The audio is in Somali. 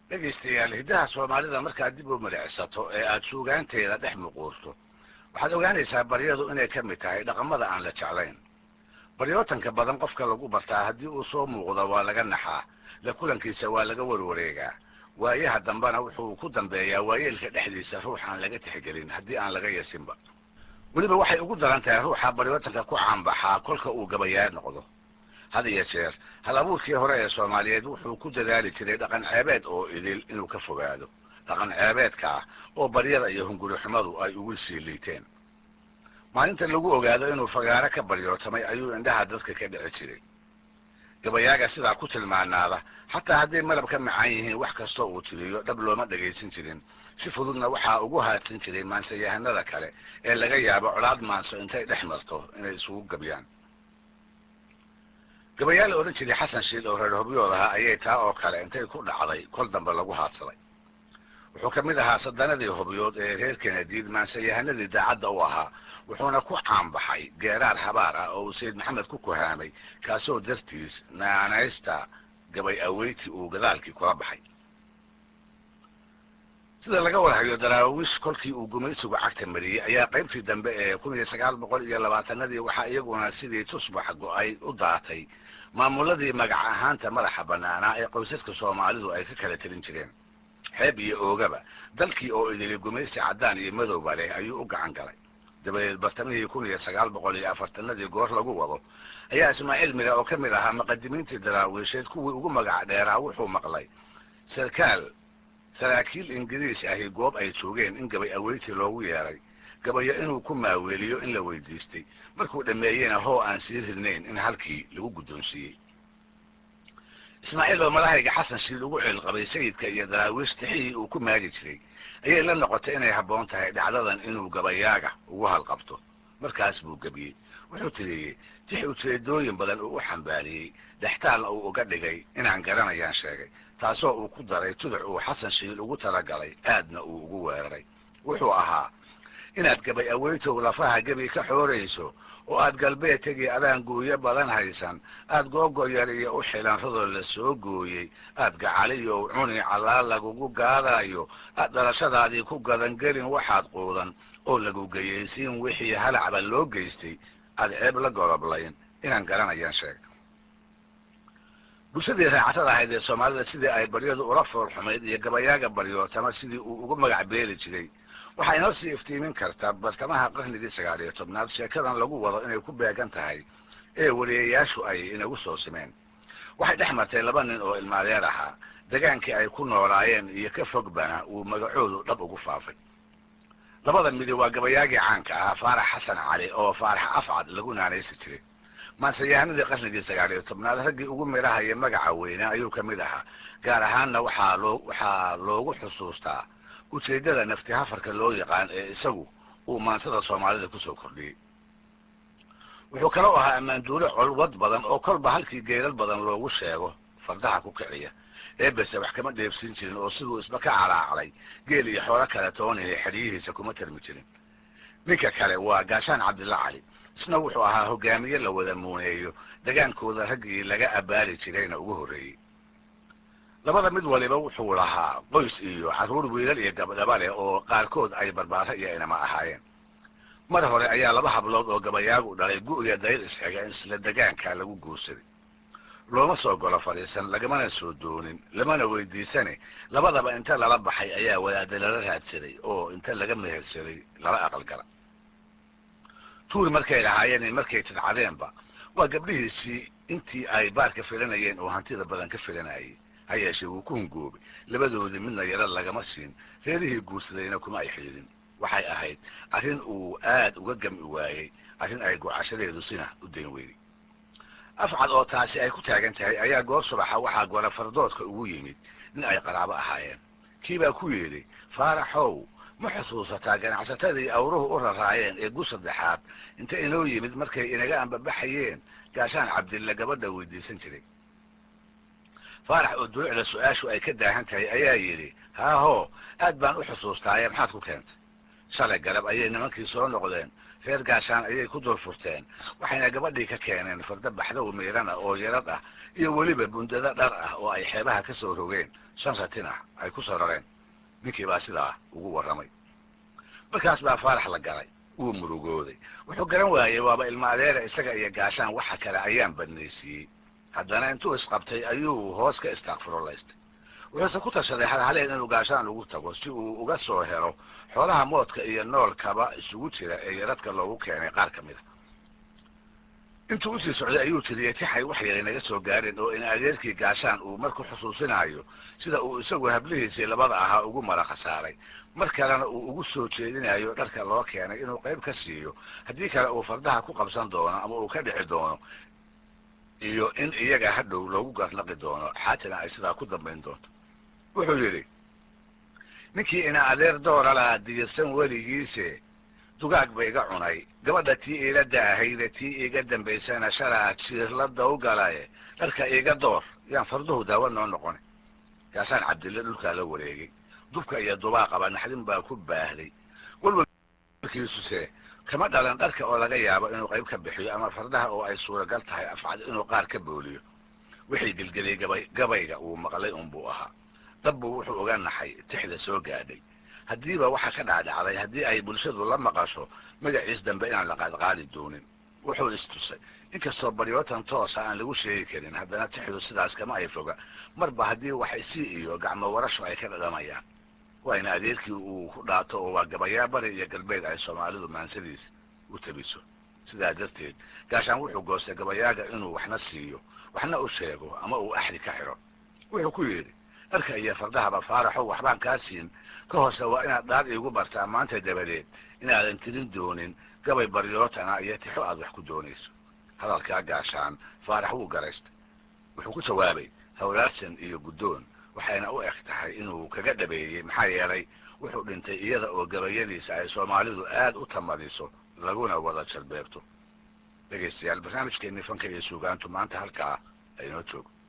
dhegaystayaal hiddaha soomaalida markaad dib u milicsato ee aad suugaanteeda dhex muquurto waxaad ogaanaysaa baryadu inay ka mid tahay dhaqamada aan la jeclayn baryootanka badan qofka lagu bartaa haddii uu soo muuqdo waa laga naxaa la kulankiisa waa laga warwareegaa waayaha dambena wuxuu ku dambeeyaa waayeelka dhexdiisa ruux aan laga tixgelin haddii aan laga yasinba weliba waxay ugu daran tahay ruuxa baryootanka ku caanbaxaa kolka uu gabayaad noqdo had iyo jeer hal abuurkii hore ee soomaaliyeed wuxuu ku dadaali jiray dhaqan ceebeed oo idil inuu ka fogaado dhaqan ceebeedka ah oo baryada iyo hungurixumadu ay ugu sii liiteen maalinta lagu ogaado inuu fagaaro ka baryootamay ayuu indhaha dadka ka dhici jiray gabayaaga sidaa ku tilmaanaada xataa hadday malab ka macaan yihiin wax kastoo uu tiriyo dhab looma dhagaysan jirin si fududna waxaa ugu haadsan jiray maansayahanada kale ee laga yaabo colaad maanso intay dhex marto inay isugu gabyaan gabayaa la odhan jiray xasan shiil oo reer hobyood ahaa ayay taa oo kale intay ku dhacday kol dambe lagu haadsaday wuxuu ka mid ahaa sadanadii hobyood ee reer kenadiid maansayahanadii daacadda u ahaa wuxuuna ku caanbaxay geeraar habaar ah oo uu sayid maxamed ku kuhaamay kaasoo dartiis naanaysta gabay aweyti uu gadaalkii kula baxay sida laga warhayo daraawiish kolkii uu gumaysigu cagta mariyey ayaa qaybtii dambe ee kun iyo sagaal boqol iyo labaatanadii waxaa iyaguna sidii tusbax go-ay u daatay maamuladii magac ahaanta madaxa banaanaa ee qoysaska soomaalidu ay ka kala telin jireen xeeb iyo oogaba dalkii oo idili gumaysi caddaan iyo madowba leh ayuu u gacan galay dabadeed bartamihii kun iyo sagaal boqol iyo afartanadii goor lagu wado ayaa ismaaciil mire oo ka mid ahaa muqadimiintii daraawiisheed kuwii ugu magac dheeraa wuxuu maqlay sarkaal saraakiil ingiriis ahi goob ay joogeen in gabay aweyti loogu yeeray gabayo inuu ku maaweeliyo in la weydiistay markuu dhammeeyena hoo aan sii ridnayn in halkii lagu guddoonsiiyey ismaaciil oo malahayga xasan shiil ugu ceelqabay sayidka iyo daraawiish tixihii uu ku maagi jiray ayay la noqotay inay habboon tahay dhacdadan inuu gabayaaga ugu halqabto markaas buu gebiyey wuxuu tiriyey tix ujeedooyin badan uu u xambaariyey dhextaalna uu uga dhigay inaan garanayaan sheegay taasoo uu ku daray tuduc uu xasan shiil ugu talagalay aadna uu ugu weeraray wuxuu ahaa inaad gabay aweytow lafaha gebi ka xoorayso oo aad galbeed tegi adaan gooyo badan haysan aad googo yar iyo u xilan radoo la soo gooyey aad gacaliyow cuni callaal lagugu gaadaayo aad dhalashadaadii ku gadangelin waxaad quudan oo lagu geyaysiin wixii halacba loo geystay aad ceeb la goloblayn inaan garanayaan sheeg bulshadii raacatada ahayd ee soomaalida sidii ay baryadu ula fool xumayd iyo gabayaaga baryootama sidii uu ugu magac beeli jiray waxaa inoo sii iftiimin kartaa bartamaha qarnigii sagaal iyo tobnaad sheekadan lagu wado inay ku beegan tahay ee wariyayaashu ay inagu soo simeen waxay dhex martay laba nin oo ilmaadeer ahaa degaankii ay ku noolaayeen iyo ka fogbana uu magacoodu dhab ugu faafay labada midi waa gabayaagii caanka ahaa faarax xasan cali oo faarax afcad lagu naanaysi jiray maansayahanadii qarnigii sagaal iyo tobnaad raggii ugu midhahaya magaca weyne ayuu ka mid ahaa gaar ahaanna waxaa loo waxaa loogu xusuustaa ujeeddada nafti hafarka loo yaqaan ee isagu uu maansada soomaalida kusoo kordhiyey wuxuu kaloo ahaa ammaanduule colwad badan oo kolba halkii geelal badan loogu sheego fardaha ku kiciya eebese wax kama dheebsin jirin oo siduu isba ka calaaclay geel iyo xoolo kale toonaya xedhiyihiisa kuma tarmi jirin ninka kale waa gaashaan cabdilla cali isna wuxuu ahaa hogaamiye la wada muuneeyo degaankooda raggii laga abbaari jirayna ugu horreeyey labada mid waliba wuxuu lahaa qoys iyo carruur wiilal iyo gabdhaba leh oo qaarkood ay barbaaro iyo inama ahaayeen mar hore ayaa laba hablood oo gabayaagu dhalay gu-iyo dayr isxiga isla degaanka lagu guursaday looma soo golo fadhiisan lagamana soo doonin lamana weydiisane labadaba inta lala baxay ayaa wadaada lala raadsaday oo inta laga mehersaday lala aqalgala tuur markay lahaayeen markay tidcadeenba waa gabdhihiisii intii ay baarka filanayeen oo hantida badan ka filanayay ha yeeshee wuu ku hungoobay labadoodii midna yaro lagama siin reerihii guursadayna kuma ay xididin waxay ahayd arrin uu aad uga gami waayey arrin ay gocashadeedu sina u dayn weyday afcad oo taasi ay ku taagan tahay ayaa goor subaxa waxaa gora fardoodka ugu yimid nin ay qaraabo ahaayeen kii baa ku yidhi faaraxow ma xusuusataa ganacsatadii awruhu u raraayeen ee gu saddexaad inta inoo yimid markay inaga ambabaxayeen gaashaan cabdilla gabadha weydiisan jiray faarax oo dulucda su-aashu ay ka daahan tahay ayaa yidhi haahoo aad baan u xusuustaaye maxaad ku keentay shalay galab ayay nimankii soo noqdeen reer gaashaan ayay ku dul furteen waxayna gabadhii ka keeneen farda baxdow miirana oo yarad ah iyo weliba bundado dhar ah oo ay xeebaha ka soo rogeen shan ratin ah ay ku soo rareen ninkii baa sidaa ugu warramay markaas baa faarax la galay wuu murugooday wuxuu garan waayey waaba ilma adeera isaga iyo gaashaan waxa kale ayaan badnaysiiyey haddana intuu isqabtay ayuu hoos ka istaakfurolaystay wuxuuse ku tashaday halhaleen inuu gaashaan ugu tago si uu uga soo helo xoolaha moodka iyo noolkaba isugu jira ee yaradka loogu keenay qaar ka mid a intuu usii socday ayuu tiriyey tixay wax yaray naga soo gaareen oo in adeerkii gaashaan uu marku xusuusinayo sida uu isagu hablihiisii labada ahaa ugu mara khasaaray mar kalena uu ugu soo jeedinayo dharka loo keenay inuu qayb ka siiyo haddii kale uu fardaha ku qabsan doono ama uu ka dhici doono iyo in iyaga hadhow loogu garnaqi doono xaajana ay sidaa ku dambayn doonto wuxuu yidhi ninkii ina adeer doora lahaa diyirsan weligiise dugaag ba iga cunay gabadha tii iila daahayde tii iiga dambaysana shalaa jiirlada u galaye dharka iiga door yaan farduhu daawa noo noqona gaasaan cabdille dhulkaa la wareegay dubka iyo dubaaqaba naxdin baa ku baahday walwalkiisuse kama dhalan dharka oo laga yaabo inuu qayb ka bixiyo ama fardaha oo ay suuragal tahay afcad inuu qaar ka booliyo wixii gelgeliyey gabay gabayga uu maqlay unbuu ahaa dabbu wuxuu oga naxay tixda soo gaadhay haddiiba waxa ka dhacdhacday haddii ay bulshadu la maqasho magaciis dambe inaan la qaadqaadi doonin wuxuu istusay inkastoo baryootan toosa aan lagu sheegi karin haddana tixdu sidaas kama ay foga marba haddii wax isi iyo gacmo warasho ay ka dhadhamayaan waa in adeerkii uu ku dhaato oo waa gabayaa bari iyo galbeed ay soomaalidu maansadiis u tabiso sidaa darteed gaashaan wuxuu goostay gabayaaga inuu waxna siiyo waxna u sheego ama uu axdi ka xidho wuxuu ku yidhi dharka iyo fardahaba faaraxow waxbaan kaa siin ka hoose waa inaad dhaar iigu bartaa maanta dabadeed inaadan tirin doonin gabay baryootana iyo tixo aad wax ku doonayso hadalkaa gaashaan faarax wuu garaystay wuxuu ku jawaabay hawlaarsan iyo guddoon waxayna u eg tahay inuu kaga dhabeeyey maxaa yeelay wuxuu dhintay iyada oo gabayadiisa ay soomaalidu aad u tamadiso laguna wada jalbeebto dhegaystayaal barnaamijkeennii fanka iyo suugaantu maanta halkaa aynoo joogo